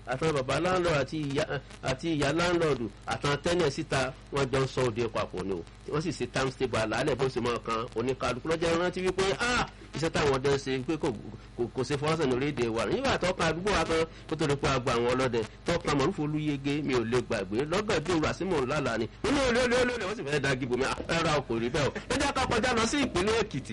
àtàwọn bàbá láńlọ́ọ̀dù àti ìyá àti ìyá láńlọ́ọ̀dù àtàwọn tẹ́nẹ̀ síta wọ́n jọ ń sọ òde papọ̀ ni o wọ́n sì ṣe time stable àlàálẹ̀ bó ṣe máa kan oníkálukú lọ́jọ́ rántí wípé ah iṣẹ́ táwọn ọdẹ ṣe pé kò kò ṣe fọwọ́sẹ̀ ní orílẹ̀-èdè wa nígbà tó kan àdúgbò wa kan kó tó lè pa àgbà àwọn ọlọ́dẹ tó kan mọ̀rúfò olúyege mi ò lè gbàgbé lọ́gàdì òru àsìmọ̀ ńláńlá ni nínú olè olè olè wọ́n sì fẹ́ da gíbo mi ẹ̀rọ ọkọ̀ rí bẹ́ẹ̀ o ẹ jẹ́ ká kọjá lọ sí ìpínlẹ̀ èkìtì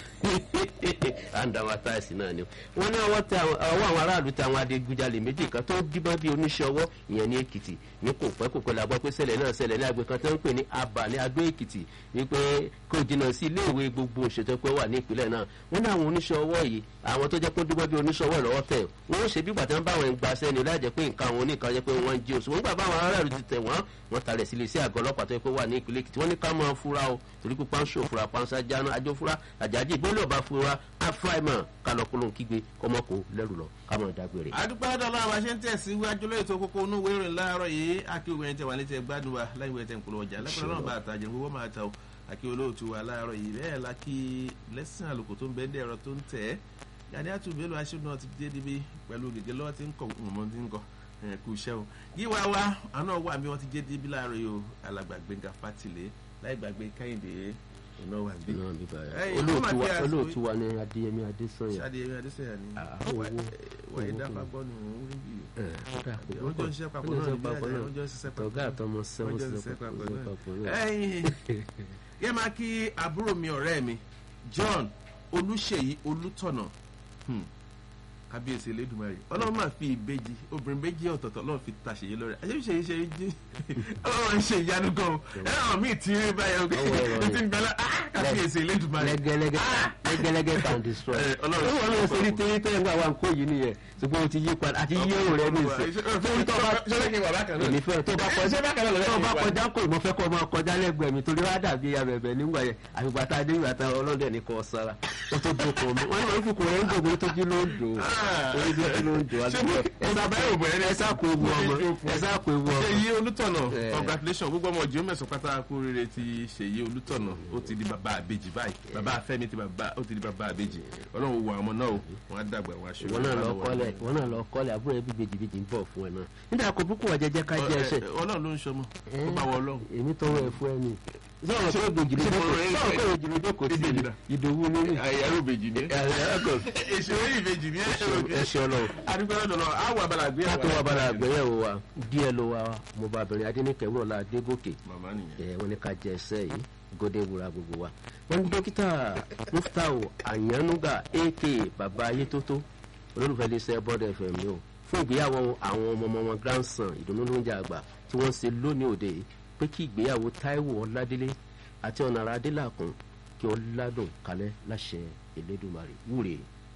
à ń da wọn táìsì náà ni wọ́n ní ọwọ́ tẹ ọwọ́ àwọn aráàlú tẹ àwọn adigunjalè méjì kan tó díbọ́n bí oníṣẹ́ ọwọ́ ìyẹn ní èkìtì ní kò pẹ́ kò pẹ́ la gbọ́ pé ṣẹlẹ̀ náà ṣẹlẹ̀ ní agbè kan tó ń pè ní abà ní adó èkìtì wípé kò jìnnà sí iléèwé gbogbo òṣètò pé wà ní ìpínlẹ̀ náà wọ́n ní àwọn oníṣẹ́ ọwọ́ yìí àwọn tó jẹ́ pé díbọ́n bí oníṣẹ́ ọwọ́ lọ́wọ́ tẹ̀ wọ́n ṣe bí gbàtà ń bá àwọn ìgbà sẹ́ni láì jẹ́ pé nǹkan àwọn oníkan jẹ́ pé wọ́n ń jí oṣù wọ́n gbà bá àwọn aráàlú ti tẹ̀ wọ́n wọ́n talẹ̀ sílé sí àgọ́ ọlọ́pàá tó yẹ pé wà ní ìpínlẹ̀ èkìtì wọ́n ní ká máa fura o torí pé pánṣó fura panṣá jáná ajó fura àjájì ìgbélé ọba fura afraimọ kálọkúlò kígbe kọmọkò lẹrù lọ kámọ dágbére. àdúgbò àdàlọ́ àwọn aṣẹ́ ń tẹ̀síwájú lóye tó kókó inú wéré láàárọ̀ yìí akí òwe ẹ̀ńtẹ̀ wà létí ẹgbàdùn wa láyé ìwé ẹ̀ńtẹ̀ ń polówó ọjà lẹ́kọ̀ọ́ náà bá àtàjẹ́ gbogbo máa ta o akí olóòtú wa láàárọ̀ yìí bẹ́ẹ̀ la kí lẹ́sìn àlùkò tó ń bẹ́ẹ̀ dẹ̀rọ tó ń tẹ̀ ẹ́ yàrá àtúbẹ̀ lọ aṣọ náà ti dé níbi pẹ̀lú gègé lọ́wọ́ tí ń kọ̀ mọ̀ tí ń kọ̀ kú iṣẹ́ o yíwá wa àná wà mí wọ́n ti dé níbi láàárọ̀ yìí o alàgbà Gbénga Fátìlé láì gbàgbé Kẹ́hìndé ọ̀nà wà bí. olóòtú wa ní Adéyẹmí Adésànyà. Adéyẹmí Adésànyà ni owó wọ́n yẹn dáfà gbọ́ nù ún rí bí. wọ́n wọ́n jọ ń ṣiṣẹ́ papọ̀ náà níbi àjà wọ́n jọ ń ṣiṣẹ́ papọ̀ tọ̀gá àtọmọ sẹ́wọ́n wọ́n jọ ń sí ṣiṣẹ́ papọ̀ papọ̀ náà. náà. ẹ̀yin yẹ máa kí àbúrò mi ọ̀rẹ́ mi John Olúṣèyí Olútọ̀nà hmm, kábíyèsí Elédùmarè Ọlọ́run máa fi ìbejì obìnrin méjì ọ̀tọ̀ọ̀tọ̀ Ọlọ́run fi tàṣeyé lọ́rẹ́ àṣeyíṣe ṣe jí Ọlọ́run ń ṣe ìyanu gan o ẹ̀rọ mi ti rí báyọ̀ Ọwọ́ ẹ̀rọ o ti ń gbẹ́lá kábíyèsí Elédùmarè lẹ́gẹ́lẹ́gẹ́ lẹ́gẹ́lẹ́gẹ́ can destroy. Eh, Ọlọ́run ó wọ́n lọ sí ní tẹ́lẹ̀ tẹ́lẹ̀ nígbà wà ń kó yìí nìyẹn ṣùgbọ́n o ti yí padà àti yí èrò rẹ ní ìsìn. ṣọlá kí n wà bákan náà èmi fẹ́ tó bá ṣé bákan náà kọjá lọ́dọ̀ tó bá yìí wà? kọjá kò mọ fẹ́ kọ́ ọmọ kọjá lẹ́gbẹ̀ẹ́ mi torí wá dàbí abẹ̀bẹ̀ nígbà yẹn àgbà tá a dé ìgbà tá a ọlọ́dẹ ní kò sára ó tó dùn kò mí wọ́n ní wọ́n fi kò rẹ̀ ń dògbò tó jí ló ń dò orí tó jí ló ń dò Ṣé mo- mo bá bẹ́ẹ̀ òbò ẹni ẹ sá kó ewu ọmọ ẹ sá kó ewu ọmọ. ṣèyí olùtọ̀nà Eh. congratulation gbogbo ọmọ jùlọ mẹ́sàn-án pátá kú rere ti ṣèyí olùtọ̀nà ó ti di bàbá àbèjì báyìí bàbá afẹ́mi ti bàbá ó ti di bàbá àbèjì ọlọ́run wo àwọn ọmọ náà o wọ́n á dàgbà wọ́n á ṣe ìwọ náà lọ kọ́lẹ̀ ìwọ náà lọ kọ́lẹ̀ àbúrò ẹbí bèjì bèjì ń bọ̀ fún ẹ náà nígbà kó búkú wà jẹjẹ ká jẹ ẹsẹ̀ ọlọ́run ló ń ṣọmọ ó bá wọ ọlọ́run èmi tọwọ ẹ fún ẹ ní sọ̀rọ̀ pé ìbejì ló ṣé mo jókòó rẹ̀ ẹ́ sọ̀rọ̀ pé ìbejì ló jókòó sí Ìbejì náà. ìdòwú nínú ẹ̀rọ ìbejì ni èsì orí ìbejì ni ẹṣẹ Ọlọ́run adúgbò lọ́dọ̀ lọ àwọn abala gbé ká tó wá bára àgbẹ̀yẹ̀wò wa díẹ̀ ló wa mo bá bẹ̀rẹ̀ adíníkẹ́ wúrọ̀lá adégòkè màmá nìyẹn ẹ wọ́n ní ká jẹ ẹsẹ̀ yìí gòdè wura gbogbo wa wọ́n ní dókítà muftau anyanuga aka baba ayétótó olólùfẹ́ iléeṣẹ́ bọ́dọ̀ fm ni o fún ìgbéyàwó àwọn ọmọ ọmọ wọn grandson ìdùnnú ló ń jà àgbà tí wọ́n ṣe lónìí òde yìí pé kí ìgbéyàwó taiwo ọládélé àti ọ̀nàrà adélàkùn kí ó ládùn kalẹ̀ láṣẹ elédùnmarè wúre.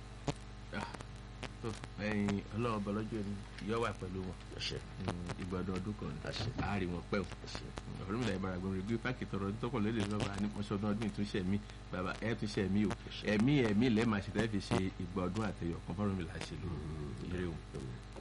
ẹyin ọlọ́run ọba lọ́jọ́ ni yọ wà pẹ̀lú wọn àṣẹ ìgbọ̀dọ̀ ọdún kan Àṣẹ. àárín wọn pẹ́ o àṣẹ. ọ̀rọ̀ mi là ìbára gbọ́n rẹ̀ gbé páàkì tọrọ ọdún tọkọ̀ lédè lọ́wọ́ àní mọ́ṣọ́dún ọdún ìtúnṣe mi bàbá ẹ̀ túnṣe mi o ẹ̀mí ẹ̀mí lẹ́ẹ̀ máa ṣe tẹ́ fi ṣe ìgbà ọdún àtẹ̀yọ̀ kan fọ́nrán mi là ṣe lóru ire o.